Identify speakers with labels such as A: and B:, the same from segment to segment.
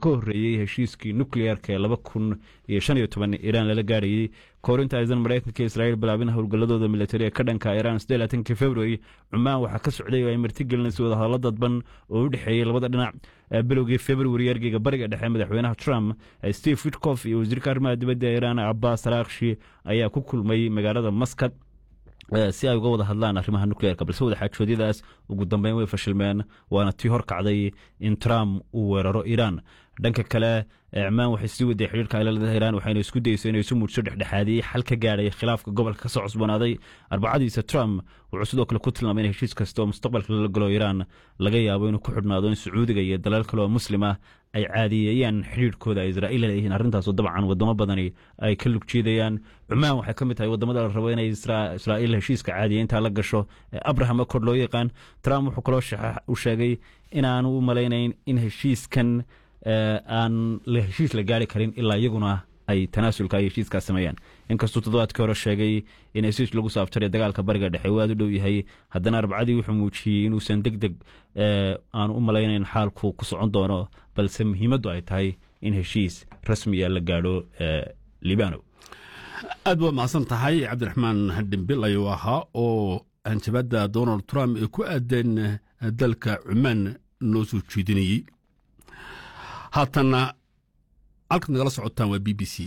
A: ka horreeyey heshiiskii nukliyeerka ee laba kun iyo shan iyo toban iiraan lala gaarayey kahor inta aysan maraykanka iyo israa'iil bilaabin howlgalladooda militari ee ka dhanka iiraan sidee laatankii february cumaan waxaa ka socday oo ay martigelinaysa wadahadallo dadban oo u dhexeeyey labada dhinac bilowgii february ergeyga bariga dhexe madaxweynaha trump steve witkof iyo wasiirka arrimaha dibadda iiraan abbas araakshi ayaa ku kulmay magaalada maskad si ay uga wada hadlaan arrimaha nukleerka balse wadaxaajoodyadaas ugu dambeyn way fashilmeen waana tii hor kacday in trump uu weeraro iiraan dhanka kale cumaan waxay sii waday xidhiirka ay la leedahay iiraan waxayna isku dayso inay isu muujso dhexdhexaadiyey xal ka gaadhay khilaafka gobolka ka soo cusboonaaday arbacadiisa trump wuxuu sidoo kale ku tilmaamay in heshiis kasta oo mustaqbalka lala galo iiraan laga yaabo inuu ku xidhnaado in sacuudiga iyo dalal kale oo muslim ah ay caadiyeeyaan xidhiirhkooda ay israa'iil leeyihiin arrintaasoo dabcan wadamo badani ay ka lug jeedayaan cumaan waxay ka mid tahay wadamada la rabo inay israa'iil heshiiska caadiyeynta la gasho ee abraham accord loo yaqaan trump wuxuu kaloo u sheegay inaanu u malaynayn in heshiiskan aan heshiis la gaari karin ilaa iyaguna ay tanaasulka ay heshiiskaas sameeyaan inkastuu toddobaadkii hore sheegay in heshiis lagu saabtare dagaalka bariga dhexe uu aad u dhow yahay haddana arbacadii wuxuu muujiyey inuusan deg deg aanu u malaynayn xaalku ku socon doono balse muhiimaddu ay tahay in heshiis rasmiya la gaadho libano
B: aad waa mahadsan tahay cabdiraxmaan dhimbil ayuu ahaa oo hanjabadda donald trump ee ku aadan dalka cumaan noo soo jeedinayey haatanna halkaad nagala socotaan waa b b c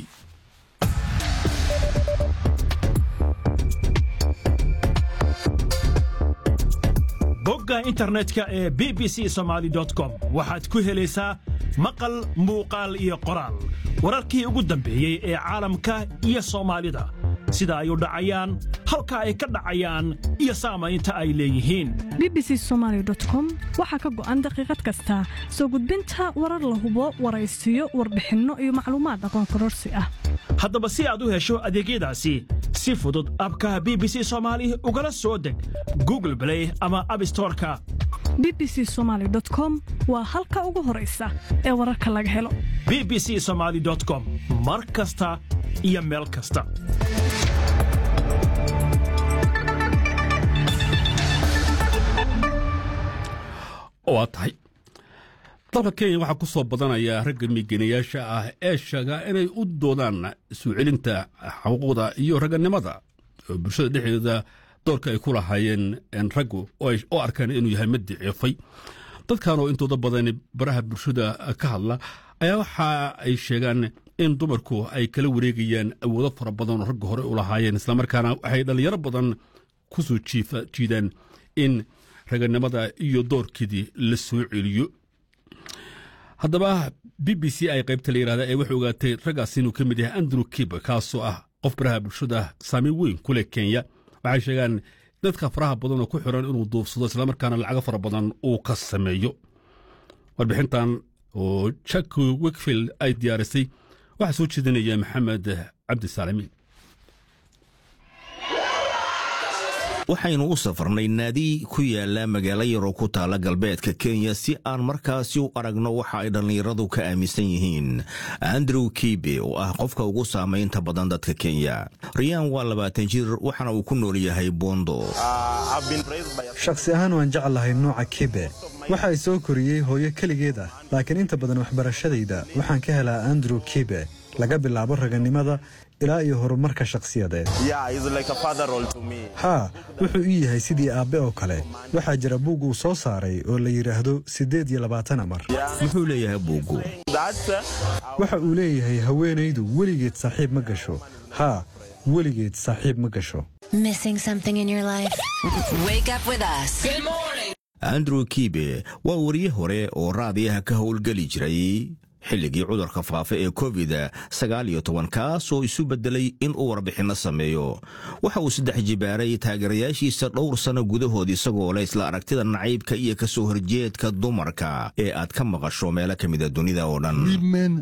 C: bogga internetka ee b b c somaali com waxaad ku helaysaa maqal muuqaal iyo qoraal wararkii ugu dambeeyey ee caalamka iyo soomaalida sida ay u dhacayaan halka ay ka dhacayaan iyo saamaynta ay leeyihiin
D: b b c somaali com waxaa ka go'an daqiiqad kasta soo gudbinta warar la hubo waraysiyo warbixinno iyo macluumaad aqoon kororsi ah
C: haddaba si aad u hesho adeegyadaasi si fudud abkaha b b c soomaali ugala soo deg google blay ama abstoreka
D: b b c somaali com waa halka ugu horaysa ee wararka laga helo
C: b b c somaali com mar kasta iyo meel kasta
B: waa tahay dalka kenya waxaa ku soo badanaya ragga migenayaasha ah ee sheega inay u doodaan soo celinta xuquuqda iyo ragganimada oo bulshada dhexdeeda doorka ay ku lahaayeen raggu oo arkaan inuu yahay mid daciifay dadkan oo intooda badan baraha bulshada ka hadla ayaa waxa ay sheegaan in dumarku ay kala wareegayaan awoodo fara badan oo ragga hore u lahaayeen islamarkaana waxay dhallinyaro badan ku soo jiidaan in raganimada iyo doorkeedii la soo celiyo haddaba b b c ay qaybta la yidhahda ee waxay ogaatay raggaas inuu ka mid yahay andrew kib kaasoo ah qof baraha bulshada saameyn weyn ku leh kenya waxay sheegaan dadka faraha badan oo ku xiran inuu duufsado islamarkaana lacago fara badan uu ka sameeyo warbixintan oo jack wikfield ay diyaarisay waxaa soo jeedinaya maxamed cabdisaalamiin
E: waxaynu u safarnay naadi ku yaala magaalo yaroo ku taala galbeedka kenya si aan markaasi u aragno waxa ay dhallinyaradu ka aaminsan yihiin andrew kibe oo ah qofka ugu saamaynta badan dadka kenya riyaan waa labaatan jir waxaana uu ku nool yahay bondo
F: shakhsi ahaan waan jeclahay nooca kibe waxa ay soo koriyey hooyo keligeed ah laakiin inta badan waxbarashadayda waxaan ka helaa andrew kibe laga bilaabo raganimada ilaa iyo horumarka shakhsiyadeed haa wuxuu ii yahay sidii aabbe oo kale waxaa jira buug uu soo saaray oo la yidhaahdo siddeed iyo labaatan amar
E: muxuu leeyahay buuggu
F: waxa uu leeyahay haweenaydu weligeed saaxiib ma gasho haa weligeed saaxiib ma gasho
E: andrew kibe waa wariye hore oo raadiyaha ka howlgeli jiray xilligii cudurka faafa ee covid sagaal iyo toban kaasoo isu beddelay in uu warbixinno sameeyo waxa uu saddex jibaaray taageerayaashiisa dhowr sanno gudahood isagoo leh isla aragtida nacaybka iyo ka soo horjeedka dumarka ee aad ka maqasho meelo ka mida dunida oo dhan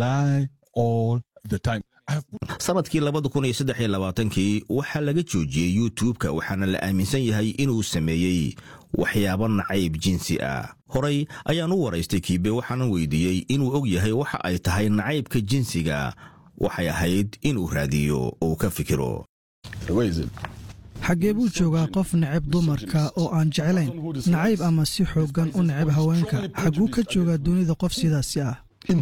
E: sanadkii labada kun iyo saddex iyo labaatankii waxaa laga joojiyey youtub-ka waxaana la aaminsan yahay inuu sameeyey waxyaabo nacayb jinsi ah horay ayaan u waraystay kiibe waxaanan weydiiyey inuu og yahay waxa ay tahay nacaybka jinsiga waxay ahayd inuu raadiyo oo ka fikiro
G: xaggee buu joogaa qof necab dumarka oo aan jeclayn nacayb ama si xooggan u necab haweenka xagguu ka joogaa dunida qof sidaasi ah